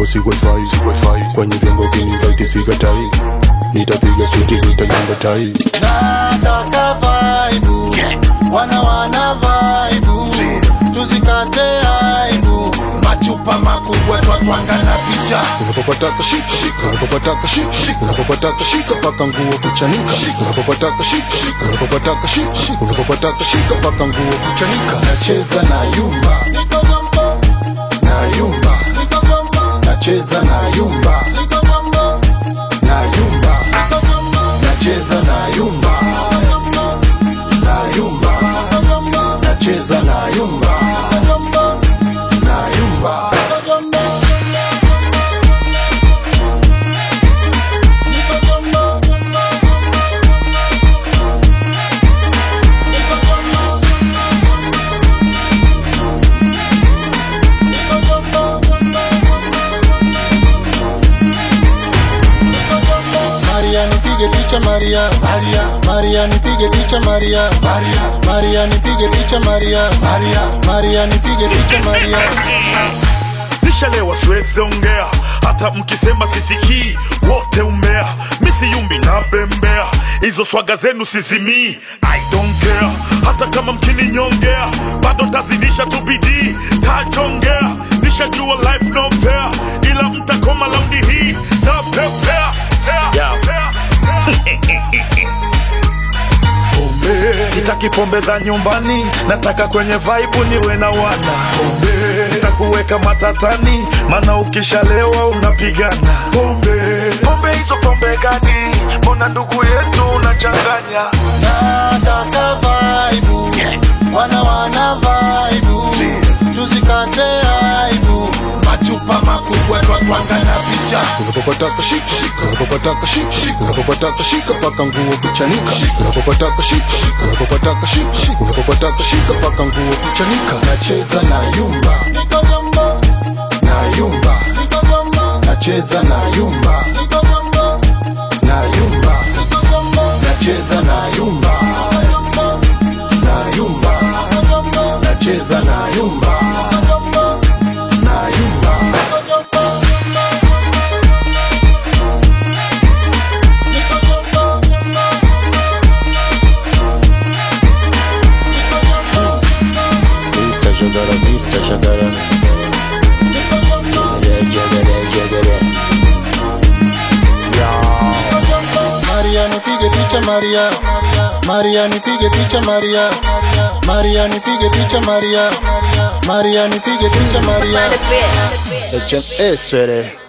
vyombo si wifi kwenye vyombo kinivite sikatai nitapiga suti nitanyamba tai nataka vaibu wana wana vaibu tuzikate aibu machupa makubwa twatwanga na picha unapopataka shika shika unapopataka shika shika unapopataka shika paka nguo kuchanika unapopataka shika shika unapopataka shika shika unapopataka shika paka nguo kuchanika nacheza na yumba na yumba nacheza na yumba na yumba nacheza na yumba na yumba nacheza na yumba na yumba Maria nipige picha Maria Maria Maria nipige picha Maria Maria Maria nipige picha Maria Maria Maria nipige picha Maria nishalewa siwezi ongea hata mkisema sisikii wote umbea misiyumbi na bembea hizo swaga zenu sizimii i don't care hata kama mkininyongea bado tazidisha tu bidii tajongea nishajua life no fair ila mtakoma laundi hii na pepea yeah. sitaki pombe za nyumbani nataka kwenye vaibu niwe na wana pombe sitakuweka matatani mana ukishalewa unapigana pombe pombe hizo pombe gani mbona ndugu yetu unachanganya nataka vaibu wana wana vaibu tuzikate aibu machupa makubwa twatwanga na picha unapopataka shika shika unapopataka shika shika unapopataka shika paka nguo kuchanika unapopataka shika shika unapopataka shika shika unapopataka shika paka nguo kuchanika nacheza na yumba na yumba nacheza na yumba na yumba nacheza na yumba na yumba nacheza na yumba na yumba Mr. Jagara, Mr. Jagara. Jagara, jagara, Maria nipige picha Maria Maria nipige picha Maria Maria nipige picha Maria Maria nipige picha Maria jagara. HMS, sweater.